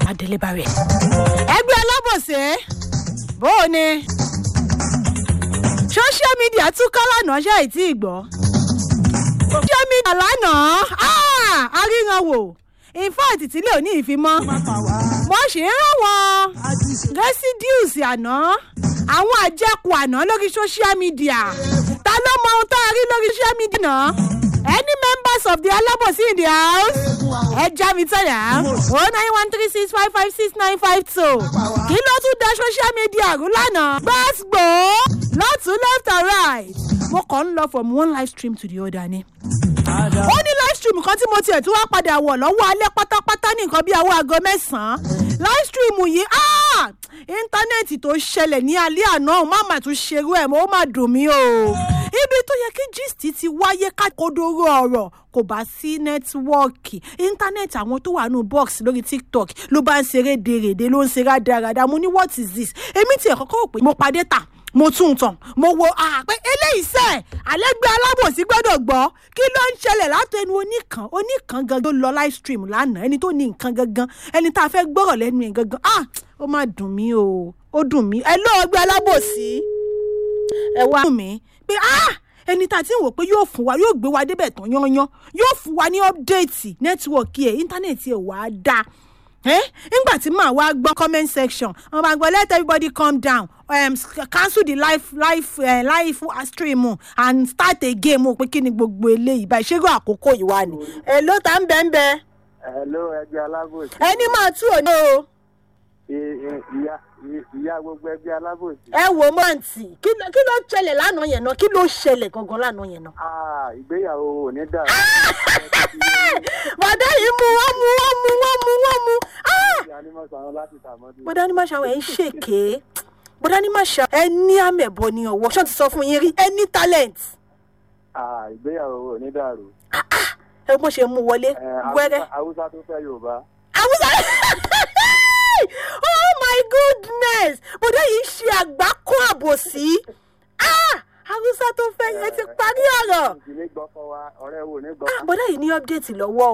adélébárẹ̀. ẹgbẹ́ alábòsí bó o ní social media tún kọ́ lánàá ṣe àìtí ìgbọ́. social media lánàá aríran wò in fact tílé òní ìfimọ́ mo ṣì ń rán wọn residues àná àwọn àjẹkù àná lórí social media ta ló mọ ohun tó a rí lórí social media náà any members of the alábòsí in the house ẹ já mi tẹ̀lé o nine one three six five five six nine five two kí ló tún da social media rú lánàá gbàgbó lọ́tún left and right mo kàn ń lọ from one live stream to the other ni ó ní live stream kan tí mo tiẹ̀ tún wá padà wọ̀ lọ́wọ́ alẹ́ pátápátá ní nǹkan bí aago aago mẹ́sàn-án live stream yìí íńtánẹ́ẹ̀tì tó ṣẹlẹ̀ ní alẹ́ àná má mà tún ṣerú ẹ̀ mọ́ ó má dùn mí o ibi tó yẹ kí gist ti wáyé kákodoro ọ̀rọ̀ kò bá sí nẹ́tíwọ́ọ̀kì íńtánẹ́ẹ̀tì àwọn tó wà nù box lórí tiktok ló bá ń ṣeré dèrèdè ló ń ṣe rádaràda mo ní what is this èmi tiẹ̀ kọ́kọ́ rò pé mo padé tà mo tún tàn mo wo àpẹ eléyìí sẹ àlẹgbẹ alábòsí gbọdọ gbọ kí ló ń ṣẹlẹ látẹnu oníkan oníkan gangan ló lọ live stream lánàá ẹni tó ní nǹkan gangan ẹni tá a fẹ gbọrọ lẹnu ẹ gangan ah ó máa dùn mí o ó dùn mí ẹ lọ ọgbẹ alábòsí ẹ wá dùn mí pé ah ẹni tá a ti ń wò pé yóò fún wa yóò gbé wa débẹ̀ tán yányán yóò fún wa ní ọ́pdẹ́ẹ̀tì nẹ́tíwọ̀kì ẹ̀ íńtánẹ́ẹ̀tì ẹ̀ wàá dáa nígbà tí màá wá gbọ́ comment section wọn bá gbọ́ let everybody calm down um, cancel the live live uh, live stream and start again mo pé kí ni gbogbo eléyìí báyìí ṣé àkókò yìí wà ní. ẹ ló ta ń bẹ́ ń bẹ́. ẹ ló ẹgbẹ́ alábòsí. ẹni máa tú òní o. ìyá ìyá gbogbo ẹgbẹ́ alábòsí. ẹ wò mọ́ǹtì kí ló ṣẹlẹ̀ lánàá yẹn náà kí ló ṣẹlẹ̀ gangan lánàá yẹn náà. ìgbéyàwó ò ní dà. bàdá yìí mú wọ́n mú wọ́n mú wọ́n mú wọ́n mú. bọ́dá ní máṣá ẹ̀ ń ṣèké bọ́dá ní máṣá ẹ ní àmẹ̀bọ ní ọwọ́ ṣọ́n ti sọ fún yín rí ẹ ní talent. ìgbéyàwó ò ní dàrú. ẹ bó ṣe mú wọlé wẹ́rẹ́. haúsá tó fẹ́ yorùbá. haúsá oh my goodness bọ́dá yìí ṣe àgbákò àbòsí haúsá tó fẹ́ yẹn ti parí ọ̀rọ̀. bọ́dá yìí ní ọ́pdẹ̀tì lọ́wọ́